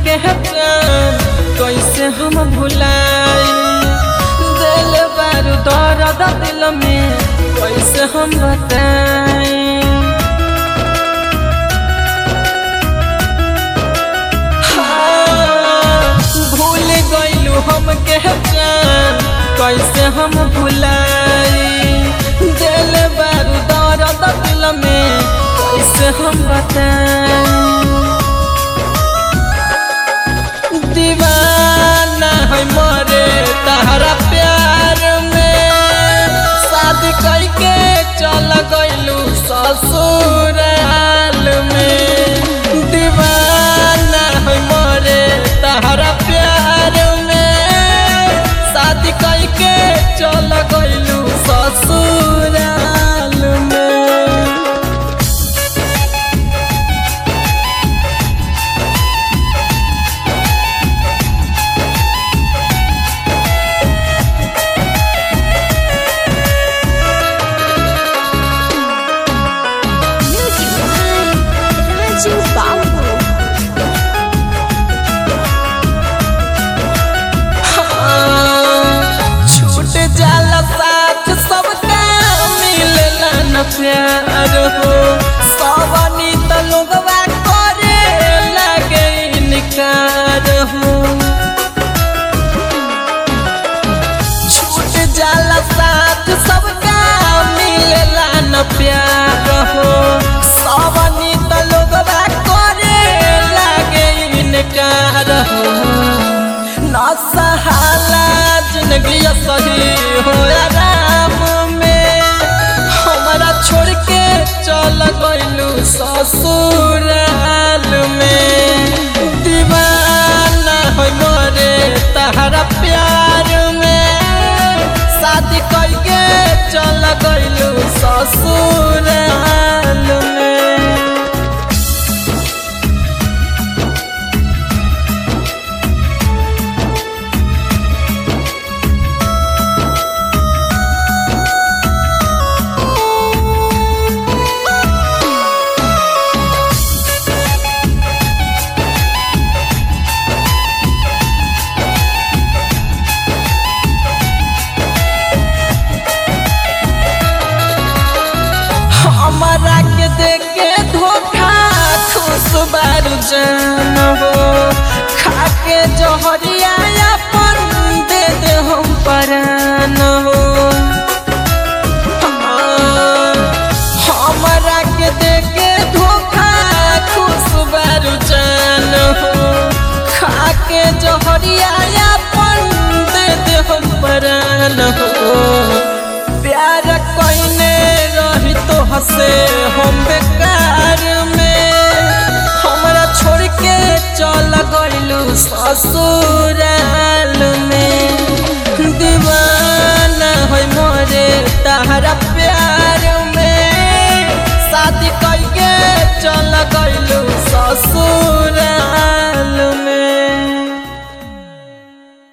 के जान कैसे हम भुलाई दिल बारू दर्द दिल में कैसे हम बताई भूल गईलू हम के जान कैसे हम भुलाई दिल बारू दर्द दिल में कैसे हम बताई दीवाना है मरे तहरा प्यार में शादी करके चल गईलू ससुराल में दीवाना है मरे तहरा प्यार में शादी करके चल गईलू ससुराल में Music by Raju Babu. छूट जाला साथ सबका मिलला न प्यार हो सवनी त लोगवा करे लगे इनकार हो छूट जाला साथ सबका मिलला न प्यार हो सवनी त लोगवा करे लगे इनकार हो ना सहाला जिंदगी सही हो आराम में हमारा छोड़ के चल गईलू ससुराल में दीवाना हो मरे तहरा प्यार में शादी करके चल गईलू ससुराल में हमारा के देख के धोखा खुश बारू जान हो खा के जहरिया अपन दे दे हम परान हो हमारा के देख के धोखा खुश बारू जान हो खा के जहरिया अपन दे दे हम परान हो प्यार कइने रही तो हसे हम बेकार में हमरा छोड़ के चल गइलू ससुराल में दीवाना है मोरे तहरा प्यार में शादी करके चल गइलू